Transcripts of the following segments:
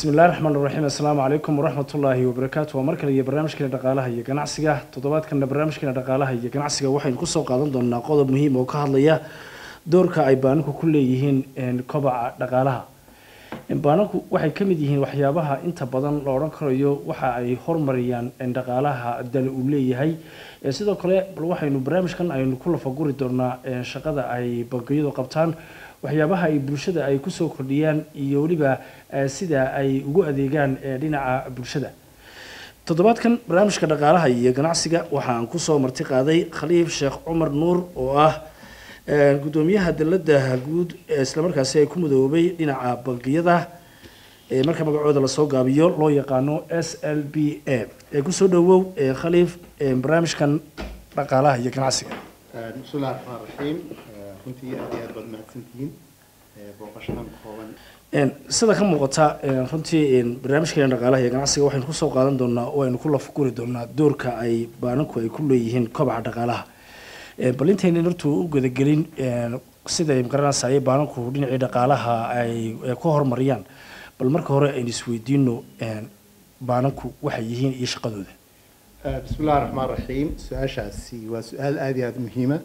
bismi illahi raxmaan raxiim assalaamu calaykum waraxmatullaahi wabarakaatu waa mar kale iyo barnaamijkeena dhaqaalaha iyo ganacsiga toddobaadkana barnaamijkeena dhaqaalaha iyo ganacsiga waxaynu kusoo qaadan doonaa qodob muhiim oo ka hadlaya doorka ay baananku ku leeyihiin kobaca dhaqaalaha baananku waxay ka mid yihiin waxyaabaha inta badan la odhan karayo waxa ay hormariyaan dhaqaalaha dal uu leeyahay sidoo kale bal waxaynu barnaamijkan aynu ku lafaguri doonaa shaqada ay bangiyadu qabtaan waxyaabaha ay bulshada ay kusoo kordhiyaan iyo weliba sida ay ugu adeegaan dhinaca bulshada toddobaadkan barnaamijka dhaqaalaha iyo ganacsiga waxaan kusoo marti qaaday khaliif sheekh cumar nuur oo ah gudoomiyaha dalada guud islamarkaasi ay ku midoobay dhinaca bangiyada marka magacooda lasoo gaabiyo loo yaqaano s l b a kusoo dhawow khaliif barnaamijkan dhaqaalaha iyo ganacsiga bismillahi raxmaan raxiim runtii aad iyo aad baad mahadsantihiin booqashadan kooban sida ka muuqata runtii barnaamijkeena dhaqaalaha iyo ganacsiga waxaynu kusoo qaadan doonaa oo aynu ku lafguri doonaa doorka ay baananku ay ku leeyihiin kobaca dhaqaalaha bal intaynan hortu u gudagelin siday magaranaysaye baananku dhinacii dhaqaalaha ay ku horumariyaan bal marka hore aynu isweydiino baananku waxay yihiin iyo shaqadooda bismillahi raxmaan raxiim su-aashaasi waa su-aal aada iyo aada muhiima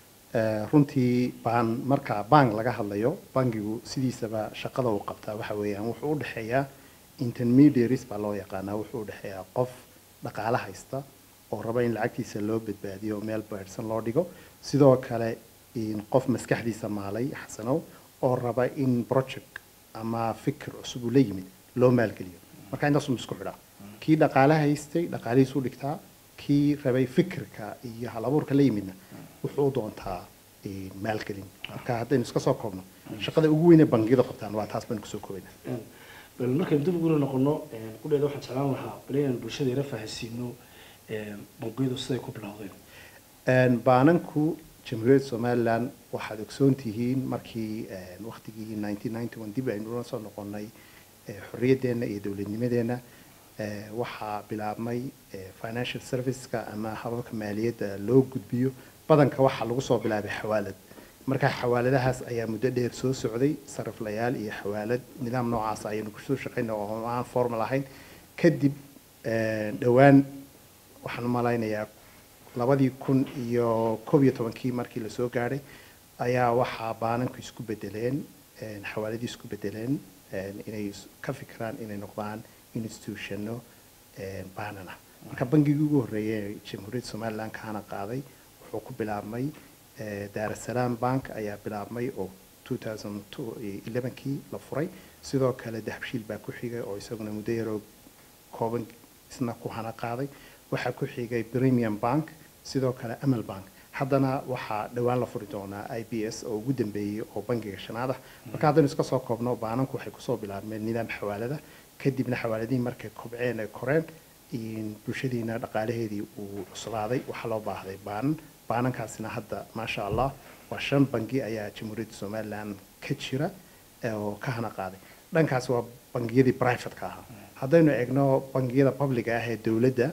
runtii baan marka bank laga hadlayo bankigu sidiisaba shaqada uu qabtaa waxa weeyaan wuxuu u dhexeeyaa intermediaries baa loo yaqaanaa wuxuu u dhexeeyaa qof dhaqaale haysta oo raba in lacagtiisa loo badbaadiyo meel beersan loo dhigo sidoo kale qof maskaxdiisa maalay xasanow oo raba in project ama fikir cusub uu la yimid loo maalgeliyo marka intaasuu isku xidhaa kii dhaqaale haystay dhaqaalihiisu dhigtaa kii rabay fikirka iyo halabuurka la yimidna wuxuu u doontaa maalgelin marka haddaynu iska soo koobno shaqada ugu weyn ee bangiyadu qabtaan waa taas baynu kusoo koobayna bal markaynu dib ugula noqono qudheeda waxaan jeclaan lahaa bal inaan bulshada yara fahansiino bangiyadu siday ku bilowdeen baananku jamhuuriyadda somaliland waxaad ogsoon tihiin markii waktigii nineteen ninety one dib aynu ula soo noqonay xorriyaddeenna iyo dowladnimadeenna waxaa bilaabmay financial serviceka ama hababka maaliyadda loo gudbiyo badanka waxaa lagu soo bilaabay xawaalad marka xawaaladahaas ayaa muddo dheer soo socday sariflayaal iyo xawaalad nidaam noocaas ayaynu kusoo shaqayna oo aan formal ahayn kadib dhowaan waxaan u malaynayaa labadii kun iyo koob iyo tobankii markii lasoo gaadhay ayaa waxaa baananku isku bedeleen xawaaladii isku bedeleen inay ka fikiraan inay noqdaan institutionno baanan ah marka bangigii ugu horreeyay jamhuuriyadda somaliland kaana qaaday wuxuu ku bilaabmay daarasalaam bank ayaa bilaabmay oo two thousand elevenkii la furay sidoo kale dahabshiil baa ku xigay oo isaguna muddo yaroo kooban isna ku hana qaaday waxaa ku xigay premium bank sidoo kale amal bank haddana waxaa dhowaan la furi doonaa i b s oo ugu dambeeyey oo bangiga shanaad ah marka haddaynu iska soo koobno baananku waxay kusoo bilaabmeen nidaam xawaalada kadibna xawaaladihii markay kobceen ay koreen bulshadiina dhaqaalaheedii uu cuslaaday waxaa loo baahday baanan baanankaasina hadda maasha allah waa shan bangi ayaa jamhuuriyadda somaliland ka jira oo ka hana qaaday dhankaas waa bangiyadii privateka ahaa haddaynu eegno bangiyada publica ah ee dowladda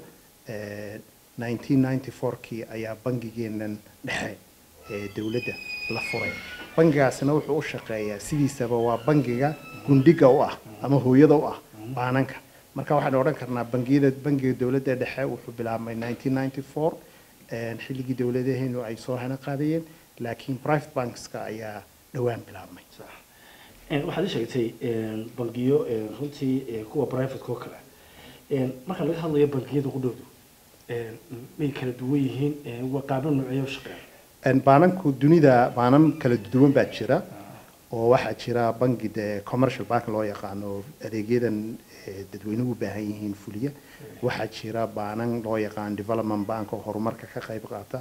nineteen ninety fourkii ayaa bangigeenan dhexe ee dowladda la furay bangigaasina wuxuu u shaqeeyaa sidiisaba waa bangiga gundhiga u ah ama hooyada u ah baananka marka waxaynu odhan karnaa bangiyada bangiga dowladda dhexe wuxuu bilaabmay nineteen ninety four xilligii dowladaheenu ay soo hana qaadayeen laakiin private bankska ayaa dhowaan bilaabmay waxaad ii sheegtay bangiyo runtii kuwa privateka oo kale marka laga hadlayo bangiyada qudhoodu may kala duwan yihiin waa qaabno noocyo shaqeeya baananku dunida baanan kala duwan baa jira oo waxaa jira bangi dee commercial bank loo yaqaano adeegyadan dadweynuhu u baahan yihiin fuliya waxaa jira baanan loo yaqaan development bank oo horumarka ka qayb qaata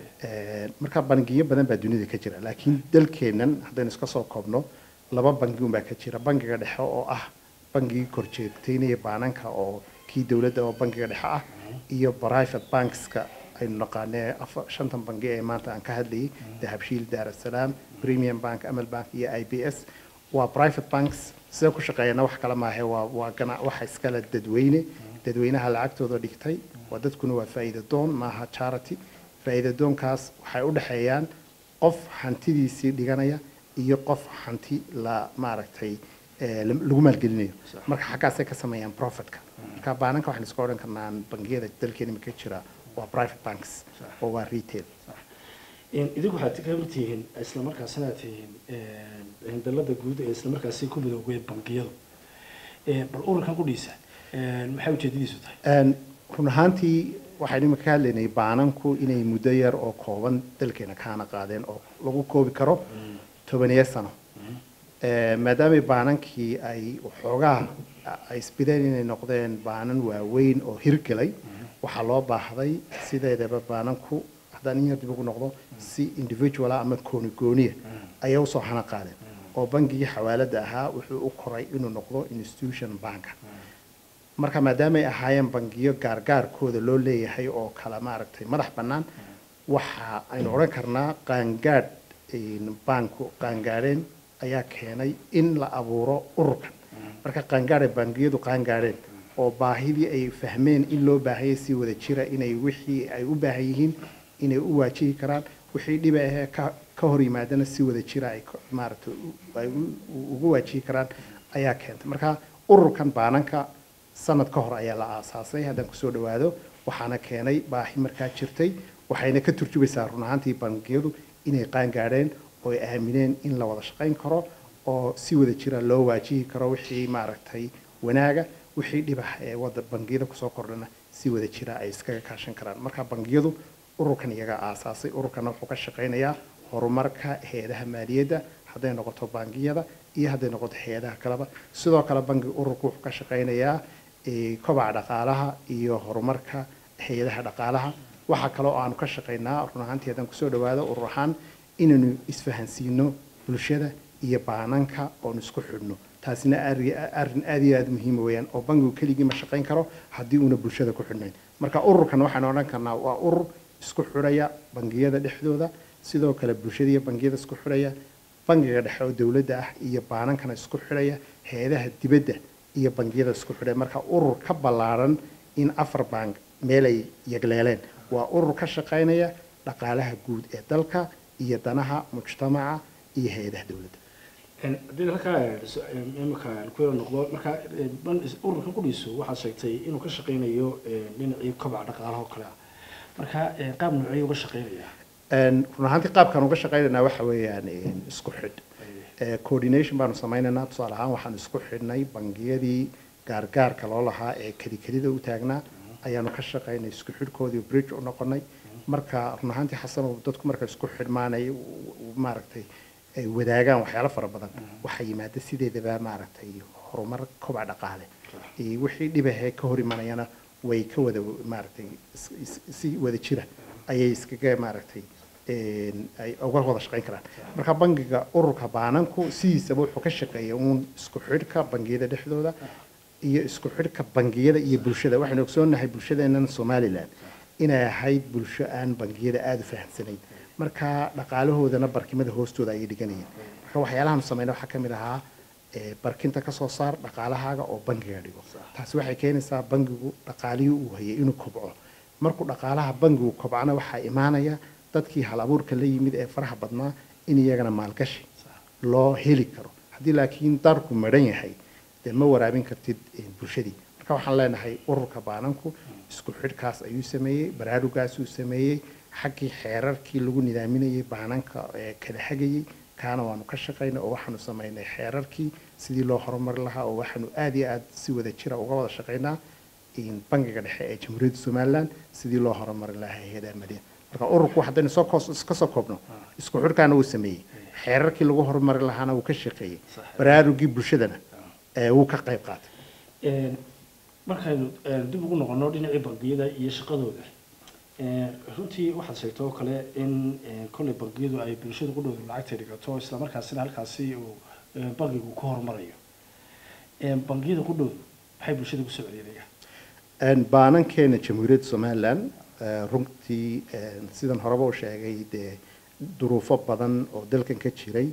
marka bangiyo badan baa dunida ka jira laakiin dalkeennan haddaynu iska soo koobno laba bangi unbaa ka jira bangiga dhexe oo ah bangigii korjeegtaynaya baananka oo kii dowladda oo bangiga dhexe ah iyo private bankska aynu naqaanee shantan bangi ee maanta aan ka hadlayay dahabshiil daarasalaam premium bank amal bank iyo i b s waa private banks sida ku shaqeeyana wax kale maahe waa waa gana waxa iskale dadweyne dadweynaha lacagtooda dhigtay waa dadkuna waa faa'iida doon maaha charity faa'iida doonkaas waxay u dhexeeyaan qof hantidiisii dhiganaya iyo qof hanti la maaragtay eh, lam- lagu maalgelinayo Sax. marka xaggaasay ka sameeyaan profitka marka baananka waxaan iska odhan karnaa bangiyada dalkeena ka jira waa private banks Sax. oo waa retail Een, idinku waxaad ka mid tihiin isla markaasina aad tihiin een, dalada guud ee isla markaasi ku midoobay bangiyadu Een, bal ururkan qudhiisa een, maxay ujeedadiisu tahay Een, run ahaantii waxaynu imika ka hadlaynay baananku inay muddo yar oo kooban dalkeena kaana qaadeen oo lagu koobi karo tobaniyo sano Eh, maadaamay baanankii ay waxoogaa ay isbideen inay noqdeen baanan waaweyn oo hirgelay waxaa loo baahday sideedaba baananku haddaan in yar dib ugu noqdo si individuala ama gooni gooniya ayay usoo hana qaadeen oo bangigii xawaalada ahaa wuxuu u koray inuu noqdo institution banka marka maadaamay ahaayeen bangiyo gaargaarkooda loo leeyahay oo kala maaragtay madax bannaan waxa aynu odhan karnaa qaangaadh een, baanku qaangaadheen ayaa keenay in la abuuro ururkan marka qaangaadh ay bangiyadu qaangaadheen oo baahidii ay fahmeen in loo baahanyay si wada jira inay wixii ay u baahan yihiin inay u waajihi karaan wixii dhiba ahee ka ka hor yimaadana si wada jira ay ka- maaragtay u- ay u- u- ugu waajihi karaan ayaa keentay marka ururkan baananka sanad ka hor ayaa la aasaasay haddaan kusoo dhawaado waxaana keenay baahi markaa jirtay waxayna ka turjubaysaa run ahaantii bangiyadu inay qaangaadheen oo ay aamineen in la wada shaqayn karo oo si wada jira loo waajihi karo wixii maaragtay wanaaga wixii dhibax ee wada bangiyada kusoo kordhana si wada jira ay iskaga kaashan karaan marka bangiyadu ururkan iyaga aasaasay ururkana wuxuu ka shaqaynayaa horumarka hay-adaha maaliyadda hadday noqoto bangiyada iyo hadday noqoto hay-adaha kaleba sidoo kale bangiga ururku wuxuu ka shaqaynayaa eh, kobaca dhaqaalaha iyo horumarka hay-adaha dhaqaalaha waxaa kale oo aanu ka shaqaynaa run ahaantii haddaan kusoo dhawaado urur ahaan inaynu isfahansiino bulshada iyo baananka oonu isku xidhno taasina arri- arrin aad iyo aad muhiima weeyaan oo bangigu keligii ma shaqayn karo haddii uuna bulshada ku xidhnayn marka ururkan waxaan odhan karnaa waa urur isku xidhaya bangiyada dhexdooda sidoo kale bulshada iyo bangiyada isku xidhaya bangiga dhexe oo dowladda ah iyo baanankana isku xidhaya hay-adaha dibadda iyo bangiyada isku xidhaya marka urur ka ballaaran in afar bank meel ay yagleeleen waa urur ka shaqaynaya dhaqaalaha guud ee dalka iyo danaha mujtamaca iyo hay-adaha dowladda Een, haddii halkaa een, so- een, imika aan ku yara noqdo marka een, ban- is- ururkan qudhiisu waxaad sheegtay inuu ka shaqaynayo een, dhinacii kobaca dhaqaalaha oo kale ah marka een, qaab noociyuu uga shaqaynayaa Een, run ahaantii qaabkaan uga shaqaynaynaa waxa weeyaan een, isku xidh Eh, coordination baanu samaynaynaa tusaale ahaan waxaan isku xidhnay bangiyadii gaargaarka loo lahaa ee kelikelida u taagnaa ayaanu ka shaqaynay isku xidhkoodii bridge u noqonay marka run ahaantii xasanow dadku marka isku xidhmaanay u- u- maaragtay ay wadaagaan waxyaalo fara badan waxaa yimaada sideedaba maaragtay horumar kobac dhaqaale iyo wixii dhibahee ka hor imanayana way ka wada maaragtay is- is- si wada jira ayay iskaga maaragtay een, ay uga wada shaqayn karaan marka bangiga ururka baananku sidiisaba wuxuu ka shaqeeya uun isku xidhka bangiyada dhexdooda iyo isku xidhka bangiyada iyo bulshada waxaynu ogsoonnahay bulshadeennan somalilan inay ahayd bulsho aan bangiyada aada u fahamsanayn marka dhaqaalahoodana barkimada hoostooda ayay dhiganayeen marka waxyaalahaanu samayna waxaa ka mid ahaa eh, barkinta ka soo saar dhaqaalahaaga oo bangiga dhigo taasi waxay keenaysaa bangigu dhaqaalihii uu hayay inuu kobco markuu dhaqaalaha bangigu kobcana waxaa imaanaya dadkii hal abuurka la yimid ee faraha badnaa in iyagana maalgashi loo heli karo haddii laakiin darku madhan yahay dee ma waraabin kartid eh, bulshadii marka waxaan leenahay ururka baananku isku xidhkaas ayuu sameeyey baraarugaasuu sameeyey xaggii xeerarkii lagu nidaaminayay baananka ee kala hagayey kaana waanu ka shaqaynay oo waxaanu samaynay xeerarkii sidii loo horumari lahaa oo waxaanu aad iyo aad si wada jira uga wada shaqaynaa in bangiga dhexe ee jamhuuriyadda somaliland sidii loo horumari lahaa hay-adaha maaliyadda marka ururku haddaynu soo koos ka soo koobno isku xidhkaana wuu sameeyey xeerarkii lagu horumari lahaana wuu ka shaqeeyey Sax. baraarugii bulshadana ee wuu ka qayb qaatay Een, markaynu een, dib ugu noqono dhinacii bangiyada iyo shaqadooda een, runtii waxaad sheegtay oo kale in een, kolley bangiyadu ay bulshada qudhooda lacagta dhigato islamarkaasina halkaasi uu een, bangigu ku horumarayo Een, bangiyada qudhoodu maxay bulshada kusoo celiyeenayaan Een, baanankeena jamhuuriyadda somaliland eh, runtii een, sidan horeba u sheegay dee duruufo badan oo dalkan ka jiray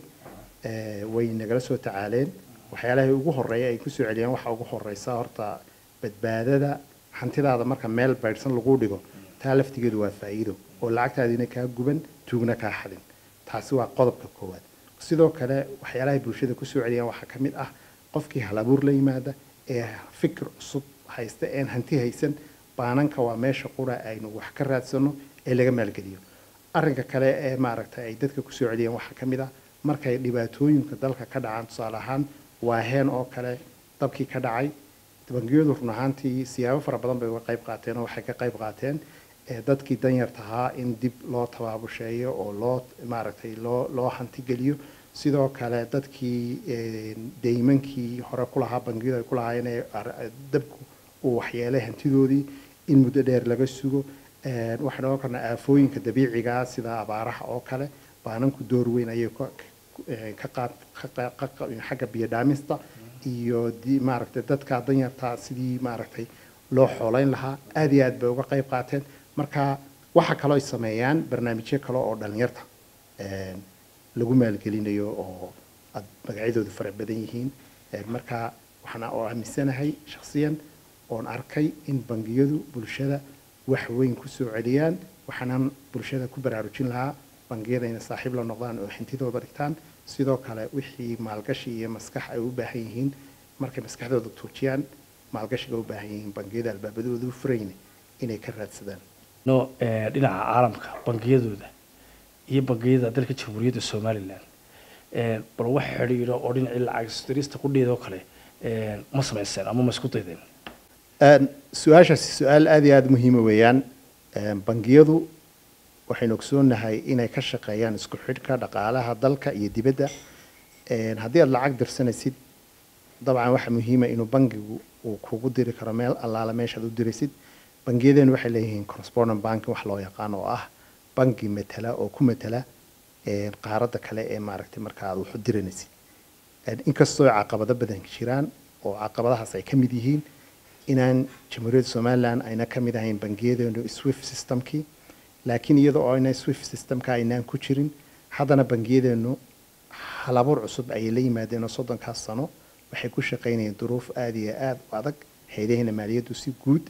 eh, way nagala soo tacaaleen waxyaalaha ugu horeeya ay kusoo celiyaan waxaa ugu horeysa horta badbaadada hantidaada marka meel baydhsan lagu dhigo taa laftigeedu waa faa'iido oo lacagtaadiina kaa guban tuugna kaa xadin taasi waa qodobka koowaad sidoo kale waxyaalahay bulshada kusoo celiyaan waxaa ka mid ah qofkii hal abuur la yimaada ee fikir cusub haysta een hanti haysan baananka waa meesha qura aynu wax ka raadsano ee laga maalgeliyo arrinka kale ee maaragtay ay dadka kusoo celiyeen waxaa ka mid ah markay dhibaatooyinka dalka ka dhacaan tusaale ahaan waa heen oo kale dabkii ka dhacay bangiyadu run ahaantii siyaabo fara badan bay uga qayb qaateen oo waxay ka qayb qaateen dadkii danyarta ahaa in dib loo tabaabusheeyo oo loo maaragtay loo loo hantigeliyo sidoo kale dadkii deymankii hore ku lahaa bangiyadu ay ku lahaayeen ee dabku uu waxyeelay hantidoodii in muddo dheer laga sugo waxaan ogan karnaa aafooyinka dabiicigaa sida abaaraha oo kale baananku door weyn ayay ka qaad xagga biyo dhaamista iyo maaragtay dadka danyarta sidii maaragtay loo xoolayn lahaa aad iyo aad bay uga qayb qaateen marka waxa kaloo ay sameeyaan barnaamijyo kale oo dhalinyarta lagu maalgelinayo oo aad magacyadoodu fara badan yihiin marka waxaan oo aaminsanahay shakhsiyan oon arkay in bangiyadu bulshada wax weyn kusoo celiyaan waxaanan bulshada ku baraarujin lahaa bangiyada inay saaxiib la noqdaan oo hintidooda dhigtaan sidoo kale wixii maalgashi iyo maskax ay u baahan yihiin markay maskaxdooda tuujiyaan maalgashiga u baahan yihiin bangiyada albaabadooda u furayna inay ka raadsadaan no dhinaca caalamka bangiyadooda iyo bangiyada dalka jamhuuriyadda somalilan bal wax xidhiidho oo dhinacii lacag dirista qudheeda oo kale ma samayseen ama ma isku daydeen su-aashaasi su-aal aada iyo aada muhiima weeyaan bangiyadu waxaynu ogsoonahay inay ka shaqeeyaan isku xidhka dhaqaalaha dalka iyo dibadda haddii aada lacag dirsanaysid dabcan waxaa muhiima inuu bangigu uu kugu diri karo meel allaala meeshaad u diraysid bangiyadeenu waxay leeyihiin correspondent banking wax loo yaqaan oo ah bangi matala oo ku matala qaaradda kale ee maaragtay marka aad wax u diranaysid inkastoo caqabado badan jiraan oo caqabadahaas ay ka mid yihiin inaan jamhuuriyadda somaliland ayna ka mid ahayn bangiyadeenu swift systemkii laakiin iyada oo ayna swift systemka aynaan ku jirin haddana bangiyadeenu halabuur cusub ayay la yimaadeen oo soddonkaas sano waxay ku shaqaynayeen duruuf aada iyo aada u adag haydaheena maaliyaddu si guud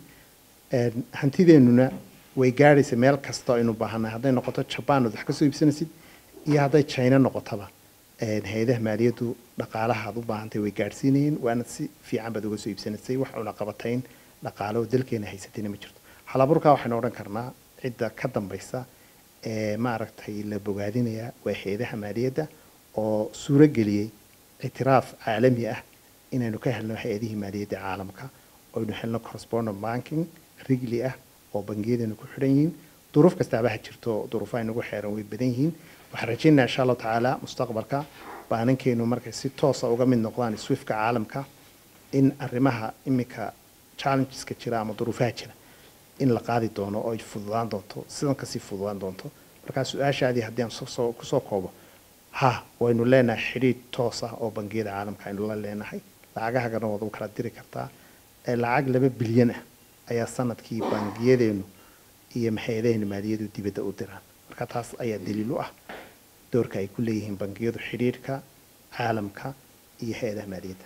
hantideenuna way gaadhaysa meel kasta aynu baahannahay hadday noqoto jabaan ood wax ka soo iibsanaysid iyo hadday china noqotaba hay-adaha maaliyaddu dhaqaalaha aad u baahantay way gaadhsiinayeen waana si fiican baad uga soo iibsanaysay wax una qabatayn dhaqaale oo dalkeena haysatayna ma jirto halaburkaa waxaynu odhan karnaa cidda ka dambaysa ee maaragtay la bogaadinaya waa hay-adaha maaliyadda oo suuro geliyey ictiraaf caalami ah inaynu ka helno hay-adihii maaliyadda caalamka oynu helno correspondent banking rigli ah oo bangiyadeenu ku xidhan yihiin duruuf kastaaba ha jirto duruufaha inagu xeeran way badan yihiin waxaan rajaynaa insha allahu tacaala mustaqbalka baanankeenu markay si toosa uga mid noqdaan swiftka caalamka in arrimaha iminka challengeska jira ama duruufaha jira in la qaadi doono oo ay fududaan doonto sidan kasii fududaan doonto markaa su-aashaadii haddii aan soo kusoo koobo ha waynu leenahay xidhiidh toos ah oo bangiyada caalamka aynu la leenahay lacagahagana waad u kala diri kartaa lacag laba bilyan ah ayaa sanadkii bangiyadeenu iyo hay-adaheenu maaliyadu dibadda u diraan marka taas ayaa daliil u ah doorka ay ku leeyihiin bangiyadu xidhiidhka caalamka iyo hay-adaha maaliyadda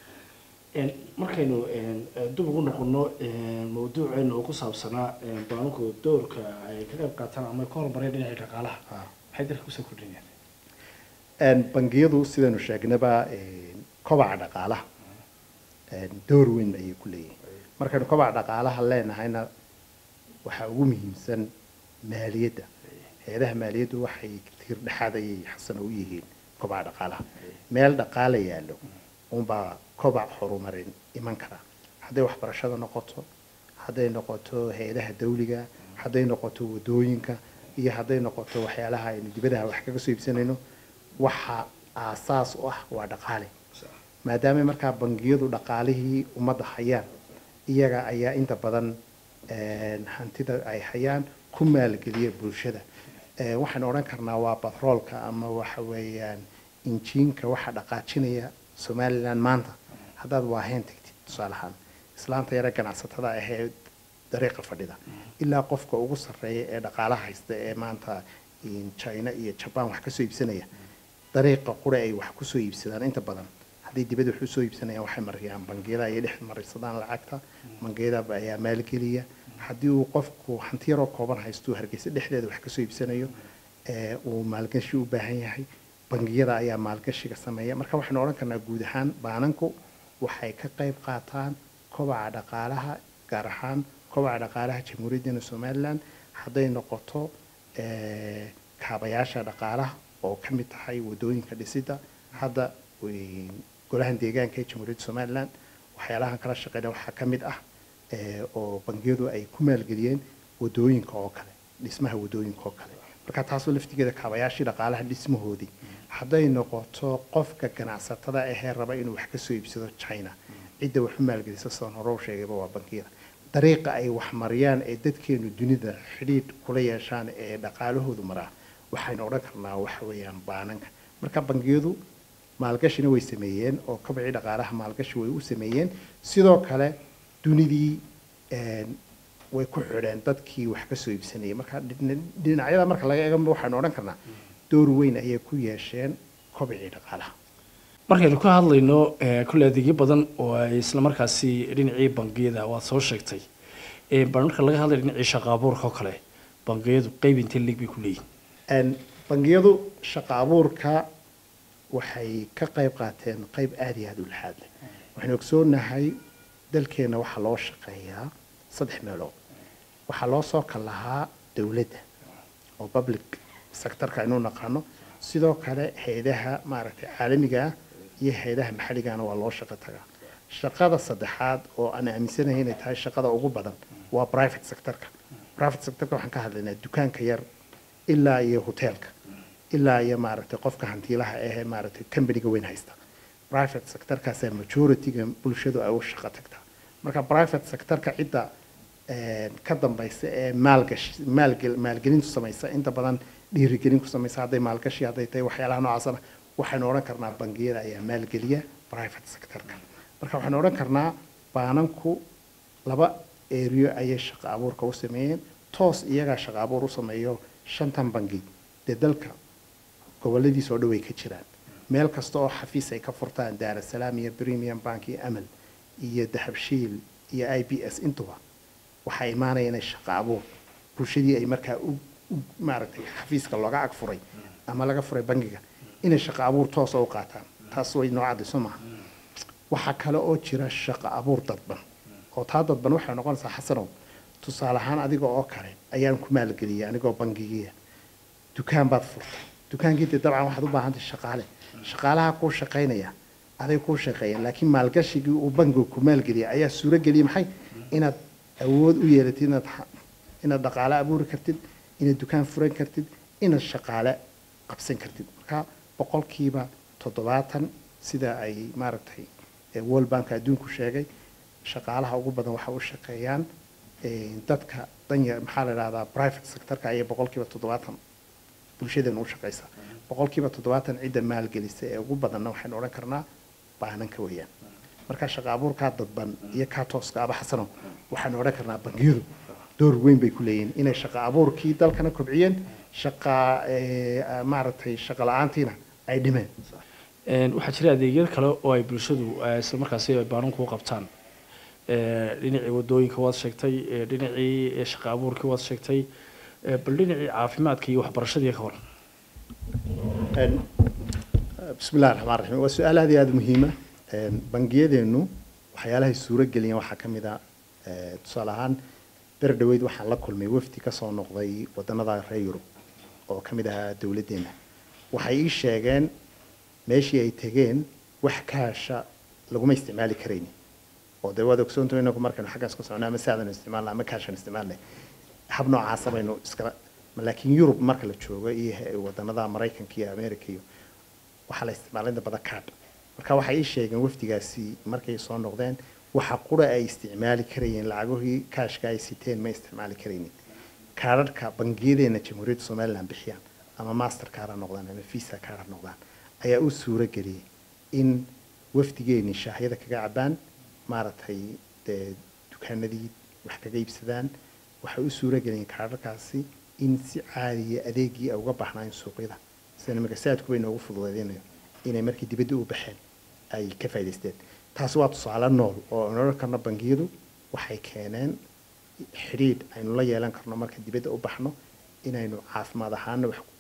markaynu dib ugu noqono mawduuceena oo ku saabsanaa baanku doorka ay ka qayb qaataan ama ka horumareen dhinacii dhaqaalaha maxay dalka kusoo kordhinayaan bangiyadu sidaynu sheegnaba kobaca dhaqaalaha door weyn ayay ku leeyihiin markaynu kobaca dhaqaalaha leenahayna waxaa ugu muhiimsan maaliyadda hay-adaha maaliyaddu waxay tiir dhexaad ayay xasano u yihiin kobaca dhaqaalaha meel dhaqaala yaallo unbaa kobac horumarin iman kara hadday waxbarashada noqoto hadday noqoto hay-adaha dawliga hadday noqoto wadooyinka iyo hadday noqoto waxyaalaha aynu dibadaha wax kaga soo iibsanayno waxa aasaas u ah waa dhaqaale maadaama markaa bangiyadu dhaqaalihii ummadda hayaan iyaga ayaa inta badan hantida ay hayaan ku maalgeliya bulshada waxaan odhan karnaa waa batroolka ama waxa weeyaan injiinka waxa dhaqaajinaya somalilan maanta haddaad waaheen tagtid tusaale ahaan islaanta yare ganacsatada ahee dariiqa fadhida ilaa qofka ugu sarreeya ee dhaqaalaha haysta ee maanta china iyo jaban wax kasoo iibsanaya dariiqa qura ay wax kusoo iibsadaan inta badan hadday dibadda wax usoo iibsanayaan waxay mariyaan bangiyada ayay dhex marisadaan lacagta bangiyada ayaa maalgeliya haddii uu qofku hanti yaroo kooban haystuu hargeysa dhexdeeda wax kasoo iibsanayo uu maalgashi u baahan yahay bangiyada ayaa maalgashiga sameeya marka waxaynu odhan karnaa guud ahaan baananku waxay ka qayb qaataan kobaca dhaqaalaha gaar ahaan kobaca dhaqaalaha jamhuuriyaddeenna somalilan hadday noqoto kaabayaasha dhaqaalaha oo ka mid tahay wadooyinka dhisida hadda golahan deegaanka ee jamhuuriyadda somalilan waxyaalahan kala shaqeyna waxaa ka mid ah oo bangiyadu ay ku maalgeliyeen wadooyinka oo kale dhismaha wadooyinka oo kale marka taasoo laftigeeda kaabayaashii dhaqaalaha dhismahoodii hadday noqoto qofka ganacsatada ahee raba inuu wax kasoo iibsado china cidda wax u maalgelisa sidaan hore u sheegayba waa bangiyada dariiqa ay wax mariyaan ee dadkeenu dunida xidhiidh kula yeeshaan ee dhaqaalahoodu maraa waxaynu odhan karnaa waxa weeyaan baananka marka bangiyadu maalgashina way sameeyeen oo kabacii dhaqaalaha maalgashi way u sameeyeen sidoo kale dunidii way ku xidheen dadkii wax kasoo iibsanayay marka dhinacyada marka laga eega waxaynu odhan karnaa door weyn ayay ku yeesheen kobcii dhaqaalaha markaynu ka hadlayno kule adeegyo badan oo ay isla markaasi dhinacii bangiyada waad soo sheegtay bal marka laga hadlayo dhinacii shaqa abuurka oo kale bangiyadu qeyb intee leeg bay ku leeyihin bangiyadu shaqa abuurka waxay ka qayb qaateen qayb aada iyo aada u laxaad leh waxaynu ogsoonahay dalkeenna waxaa loo shaqeeyaa saddex meelood waxaa loo soo kal lahaa dowladda oo public sectorka aynu naqaano sidoo kale hay-adaha maaragtay caalamiga ah iyo hay-adaha maxalligana waa loo shaqo tagaa shaqada saddexaad oo aan aaminsanahay inay tahay shaqada ugu badan waa private sectorka private sectorka waxaan ka hadlaynaa dukaanka yar ilaa iyo hoteelka ilaa iyo maaragtay qofka hantiilaha ahee maaragtay companyga weyn haysta private sectorkaasaa majorityga bulshadu ay u shaqo tagtaa marka private sectorka cidda ka dambaysa ee maalgashi maalgel maalgelintu samaysa inta badan dhiirigelin ku samaysa hadday maalgashi hadday tahay waxyaalaha noocaasana waxaynu odhan karnaa bangiyada ayaa maalgeliya private sectorka marka waxaynu odhan karnaa baananku laba eriyo ayay shaqo abuurka u sameeyeen toos iyagaa shaqo abuur u sameeyo shantan bangi dee dalka goboladiisa oo dhow ay ka jiraan meel kasta oo xafiis ay ka furtaan daarasalaam iyo premium bank iyo amal iyo dahabshiil iyo i b s intuba waxaa imaanaya inay shaqo abuur bulshadii ay markaa u maaragtay xafiiska looga ag furay ama laga furay bangiga inay shaqo abuur toosa u qaataan taas way noo cadayso maaha waxaa kale oo jira shaqo abuur dadban oo taa dadban waxay noqonaysaa xasanow tusaale ahaan adiga oo kale ayaan ku maalgeliyay anigoo bangigiya dukaan baad furtay dukaankii dee dabcan waxaad u baahantahay shaqaale shaqaalaha kuu shaqaynaya aday kuu shaqeeyeen laakiin maalgashigii uu bangigu ku maalgeliyay ayaa suuro geliyay maxay inaad awood u yeelatid inaad inaad dhaqaale abuuri kartid inaad dukaan furan kartid inaad shaqaale qabsan kartid marka boqolkiiba toddobaatan sida ay maaragtay world bank adduunku sheegay shaqaalaha ugu badan waxa u shaqeeyaan dadka danya maxaa la idhahdaa private sectorka ayay boqolkiiba toddobaatan bulshadeena u shaqeysaa boqolkiiba toddobaatan cidda maalgelisa ee ugu badanna waxaynu odhan karnaa baananka weeyaan marka shaqa abuurkaa dadban iyo kaa tooska aba xasano waxaanu odhan karnaa bangiyadu door weyn bay ku leeyihiin inay shaqa abuurkii dalkana kobciyeen shaqa maaragtay shaqa la-aantiina ay dhimeen waxaa jira adeegyada kale oo ay bulshadu isla markaasi ay baananku u qabtaan dhinacii wadooyinka waad sheegtay dhinacii shaqa abuurkii waad sheegtay bal dhinacii caafimaadka iyo waxbarashadii ka waran bismi illahi raxmaan raxiim waa su-aal aad iyo aada muhiima bangiyadeenu waxyaalahay suuro geliyeen waxaa ka mid a tusaale ahaan ber dhaweyd waxaan la kulmay wafdi kasoo noqday wadanada reer yurub oo ka mid ahaa dowladdeena waxay ii sheegeen meeshii ay tegeen wax kaasha laguma isticmaali karayni oo dee waad ogsoonto inagu markaynu xaggaas ka socno ama saadanu isticmaalna ama kaashan isticmaalnay hab noocaasa baynu iskala laakiin yurub marka la joogo iyo wadanada maraykanka iyo america iyo waxaa la isticmaalay inta badan card marka waxay ii sheegeen wafdigaasi markay soo noqdeen waxa qura ay isticmaali karayeen lacagahii kaashka ay siteen ma isticmaali karaynin kaadhadhka bangiyadeena jamhuuriyadda somaliland bixiyaan ama master card ha noqdaan ama visa card ha noqdaan ayaa u suuro geliyay in wafdigeeni shaahyada kaga cabaan maaragtay dee dukaanadii wax kaga iibsadaan waxay u suuro geliyeen kaadhadhkaasi in si caadiya adeegii ay uga baxnaayen suuqyada sida magasaadku bay noogu fududeedinayo inay markii dibadda u baxeen ay ka faa'idaysteen taasi waa tusaale nool oo aan odhan karno bangiyadu waxay keeneen xidhiidh aynu la yeelan karno marka dibadda u baxno inaynu caafimaad ahaana wax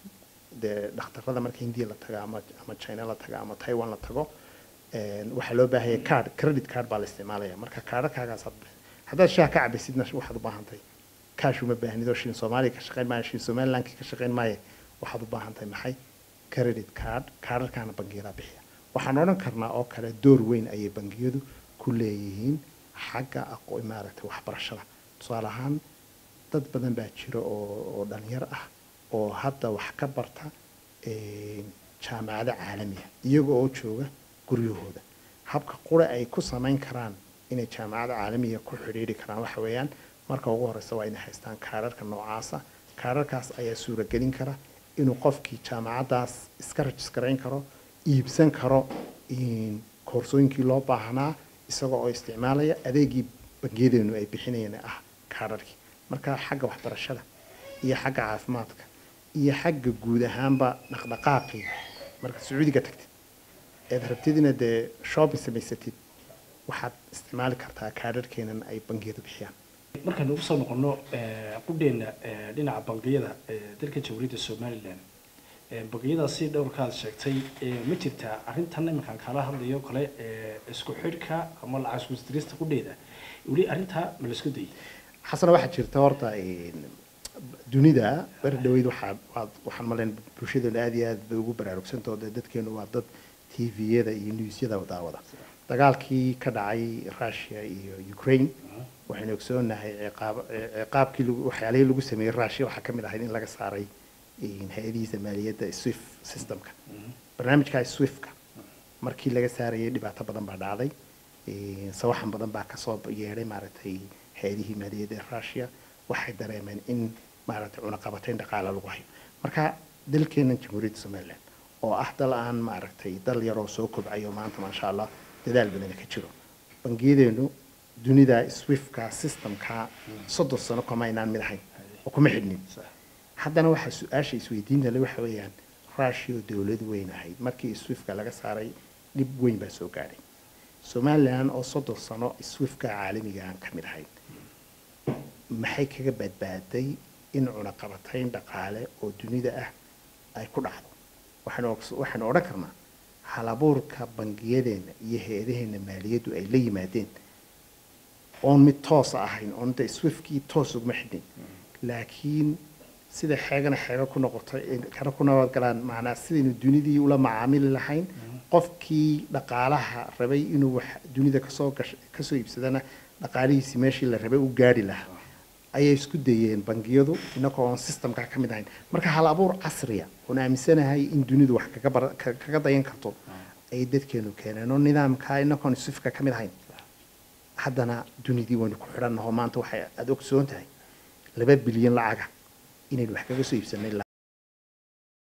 dee dhakhtarada marka hindiya la tago ama ama china la tago ama taiwan la tago een, waxaa loo baahaya card credit card baa la isticmaalaya marka kaadhakaagaasaad bixi haddaad shaah ka cabaysidna waxaad u baahan tahay kaash uma baahnid oo shilin soomaaliya ka shaqayn maayo shilin somalilandki ka shaqayn maayo waxaad u baahan tahay maxay credit card kaadharkaana bangiyada bixiya waxaan odhan karnaa oo kale door weyn ayay bangiyadu ku leeyihiin xagga aqo maaragtay waxbarashada tusaale ahaan dad badan baa jira oo oo dhalinyar ah oo hadda wax ka barta een, jaamacado caalamiya iyaga oo jooga guryahooda habka qura ay ku samayn karaan inay jaamacada caalamiga ku xidhiidhi karaan waxa weeyaan marka ugu horeysa waa inay haystaan kaararka noocaasa kaararkaas ayaa suuragelin kara inuu qofkii jaamacadaas iska rajisgarayn karo iibsan karo in koorsooyinkii loo baahnaa isagoo oo isticmaalaya adeegii bangiyadeenu ay bixinayeen ee ah kaararkii marka xagga waxbarashada iyo xagga caafimaadka iyo xagga guud ahaanba dhaqdhaqaaqii marka sacuudiga tagtid eed rabtid inaad dee shopping samaysatid waxaad isticmaali kartaa kaadharkeenan ay bangiyadu bixiyaan markaynu ugu soo noqono qudheena dhinaca bangiyada ee dalka jamhuuriyadda somalilan ee bangiyadaasi dhowrkaad sheegtay ee ma jirtaa arrintan iminkaan kala hadlayo kale ee isku xidhka ama lacag isku isdirista qudheeda weli arrintaa ma la isku dayay xasana waxaa jirta horta een, dunida beri dhaweyd waxaa waad waxaan malayn bulshadeenu aad iyo aad bay ugu baraarugsantaho dee dadkeenu waa dad tviyada iyo newsyada daawada dagaalkii ka dhacay russia iyo ukraine waxaynu ogsoonahay ciqaab ciqaabkii lagu- waxyaalihii lagu sameeyey russia waxaa ka mid ahayd in laga saaray een, hay-adihiisa maaliyadda swift systemka barnaamijkaa swiftka markii laga saarayay dhibaato badan baa dhacday een, sawaxan badan baa kasoo yeedhay maaragtay hay-adihii maaliyadda ee russia waxay dareemeen in maaragtay cunaqabatayn dhaqaale lagu hayo marka dalkeennan jamhuuriyadda somaliland oo ah dal aan maaragtay dal yaroo soo kobcayo maanta maasha allah dadaal badana ka jiro bangiyadeenu dunida swiftka systemka soddon sano kuma aynaan mid ahayn oo kuma xidhnin haddana waxaa su-aasha isweydiinta le waxa weeyaan russia oo dowlad weyn ahayd markii swiftka laga saaray dhib weyn baa soo gaadhay somaliland oo soddon sano swiftka caalamiga aan ka mid ahayn maxay kaga badbaaday in cunaqabatayn dhaqaale oo dunida ah ay ku dhacdo waxaanu ogs- waxaanu odhan karnaa halabuurka bangiyadeenna iyo hay-adaheena maaliyaddu ay la yimaadeen oon mid toosa ahayn oon de swiftkii toos uguma xidhin laakiin sida xeegana xeego ku noqotay ee kana ku nabad galaan macnaa sidaynu dunidii ula macaamili lahayn qofkii dhaqaalaha rabay inuu wax dunida kasoo gash kasoo iibsadana dhaqaalihiisi meeshii la rabay u gaari lahaa ayay isku dayeen bangiyadu inagoo oon systemka ka mid ahayn marka hal abuur casriya oon aaminsanahay in dunidu wax kaga bar ka- kaga dayan karto ayay dadkeenu keeneen oo nidaamka inagoon swiftka ka mid ahayn haddana dunidii waynu ku xidhannaho maanta waxay aada ogsoon tahay laba bilyan lacaga inaynu wax kaga soo iibsanay